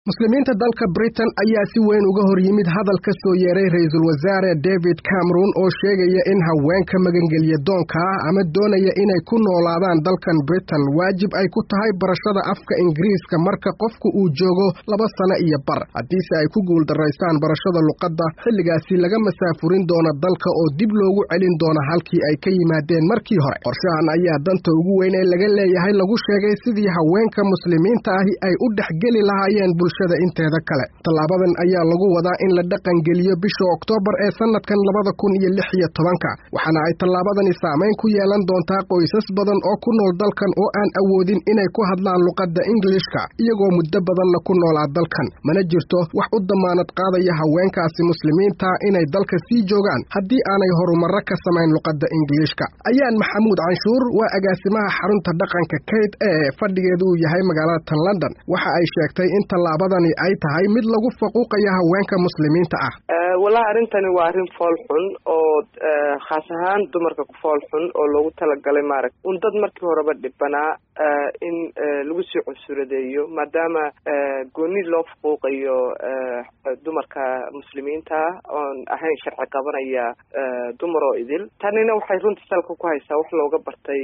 muslimiinta dalka britain ayaa si weyn uga hor yimid hadal ka soo yeeray ra-iisul wasaare david cameron oo sheegaya in haweenka magangelya doonka ah ama doonaya inay ku noolaadaan dalkan britain waajib ay ku tahay barashada afka ingiriiska marka qofku uu joogo laba sano iyo bar haddiise ay ku guuldaraystaan barashada luqadda xilligaasi laga masaafurin doona dalka oo dib loogu celin doona halkii ay ka yimaadeen markii hore qorshahan ayaa danta ugu weyn ee laga leeyahay lagu sheegay sidii haweenka muslimiinta ahi ay u dhexgeli lahaayeen bulshada inteeda kale tallaabadan ayaa lagu wadaa in la dhaqangeliyo bisha oktoobar ee sannadkan labada kun iyo lix iyo tobanka waxaana ay tallaabadani saamayn ku yeelan doontaa qoysas badan oo ku nool dalkan oo aan awoodin inay ku hadlaan luqadda ingilishka iyagoo muddo badanna ku noolaa dalkan mana jirto wax u damaanad qaadaya haweenkaasi muslimiinta inay dalka sii joogaan haddii aanay horumarro ka samayn luqadda ingilishka ayaan maxamuud canshuur waa agaasimaha xarunta dhaqanka kayd ee fadhigeedu uu yahay magaalada tan london waxa ay sheegtay in tallaabadani ay tahay mid lagu faquuqaya haweenka muslimiinta ah wallahi arrintani waa arrin fool xun oo khaas ahaan dumarka ku fool xun oo loogu talagalay maaragta un dad markii horeba dhibanaa in lagu sii cunsuradeeyo maadaama gooni loo faquuqayo dumarka muslimiinta oon ahayn sharci qabanaya dumar oo idil tanina waxay runta salka ku haysaa wax looga bartay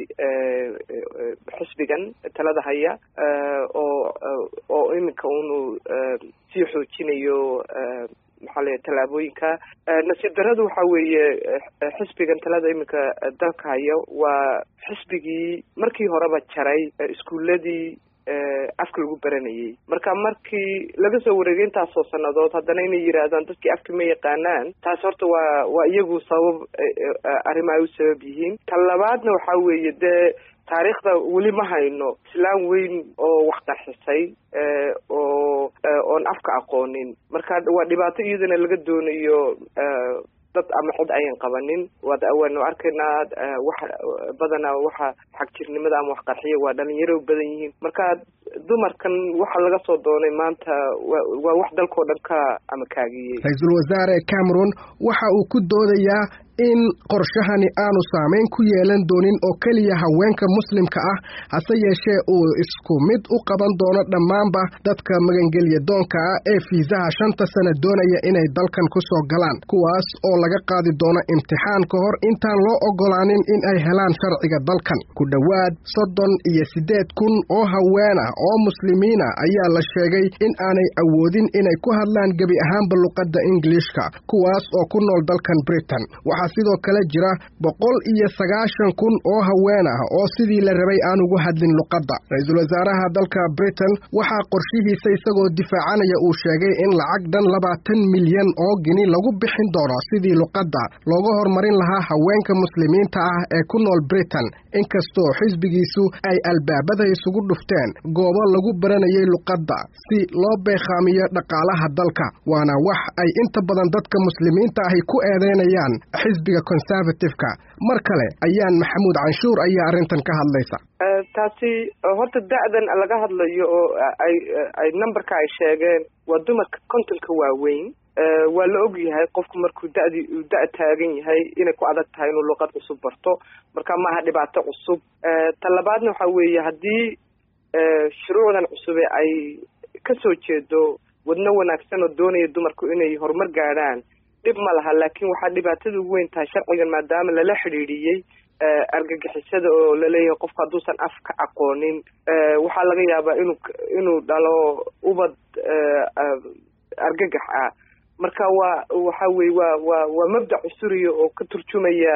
xisbigan talada haya oo oo iminka unu sii xoojinayo maxaa lay tallaabooyinka nasiib daradu waxa weeye xisbigan talada iminka dalka haya waa xisbigii markii horeba jaray iskuuladii afka lagu baranayay marka markii laga soo wareegay intaasoo sannadood haddana inay yidhaahdaan dadkii afka ma yaqaanaan taas horta waa waa iyagu sabab arrima ay u sabab yihiin tan labaadna waxaa weeye dee taariikhda weli ma hayno islaan weyn oo wax qarxisay oo oon afka aqoonin marka waa dhibaato iyadana laga doonayo dad ama cid ayan qabanin waad waanu arkaynaa wax badanaa waxa xagjirnimada ama wax qarxiya waa dhalinyaro badan yihiin marka dumarkan waxa laga soo doonay maanta waa wax dalkao dhan ka ama kaagiyey ra-iisul wasaare cameron waxa uu ku doodayaa in qorshahani aanu saamayn ku yeelan doonin oo keliya haweenka muslimka ah hase yeeshee uu isku mid u qaban doono dhammaanba dadka magangelya doonka ah ee fiisaha shanta sana doonaya inay dalkan ku soo galaan kuwaas oo laga qaadi doono imtixaan ka hor intaan loo oggolaanin in ay helaan sharciga dalkan ku dhowaad soddon iyo siddeed kun oo haween ah oo muslimiina ayaa la sheegay in aanay awoodin inay ku hadlaan gebi ahaanba luqadda ingilishka kuwaas oo ku nool dalkan britain sidoo kale jira boqol iyo sagaashan kun oo haween ah oo sidii la rabay aan ugu hadlin luqadda ra-iisul wasaaraha dalka britain waxaa qorshihiisa isagoo difaacanaya uu sheegay in lacag dhan labaatan milyan oo gini lagu bixin doono sidii luqadda looga horumarin lahaa haweenka muslimiinta ah ee ku nool britain inkastoo xisbigiisu ay albaabada isugu dhufteen goobo lagu baranayay luqadda si loo beekhaamiyo dhaqaalaha dalka waana wax ay inta badan dadka muslimiinta ahi ku eedeynayaan xisbiga conservative-ka mar kale ayaan maxamuud canshuur ayaa arrintan ka hadlaysa taasi horta da-dan laga hadlayo oo ay ay numberka ay sheegeen waa dumarka kontonka waaweyn waa la og yahay qofku markuu dadi da- taagan yahay inay ku adag tahay inuu luqad cusub barto marka maaha dhibaato cusub ta labaadna waxa weeye haddii shuruucdan cusube ay kasoo jeedo wadno wanaagsan oo doonaya dumarku inay horumar gaadhaan dhib ma laha laakiin waxaa dhibaatada ugu weyn tahay sharcigan maadaama lala xidhiidhiyey argagixisada oo laleeyahay qofku hadduusan afka aqoonin waxaa laga yaabaa inuu inuu dhalo ubad argagax ah marka waa waxa weye waa waa waa mabdac cusuriya oo ka turjumaya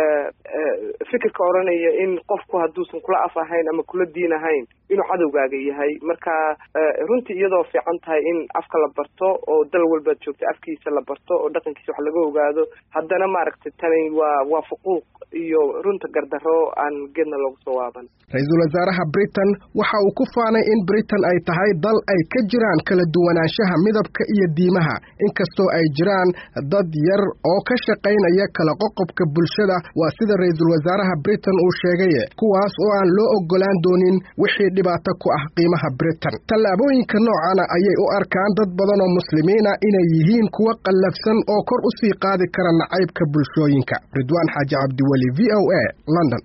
fikirka odhanaya in qofku hadduusan kula af ahayn ama kula diin ahayn inuu cadowgaaga yahay marka runtii iyadoo fiican tahay in afka la barto oo dal walbaad joogta afkiisa la barto oo dhaqankiisa wax laga ogaado haddana maaragtay tani waa waa fuquuq iyo runta gardarro aan geedna loogu soo waaban ra-iisul wasaaraha britain waxa uu ku faanay in britain ay tahay dal ay ka jiraan kala duwanaanshaha midabka iyo diimaha inkastoo ay jiraan dad yar oo ka shaqaynaya kala qoqobka bulshada waa sida ra-iisul wasaaraha britain uu sheegaye kuwaas oo aan loo oggolaan doonin wixii dhibaato ku ah qiimaha britain tallaabooyinka noocana ayay u arkaan dad badan oo muslimiina inay yihiin kuwa qallafsan oo kor u sii qaadi kara nacaybka bulshooyinka ridwaan xaaji cabdiweli v o a london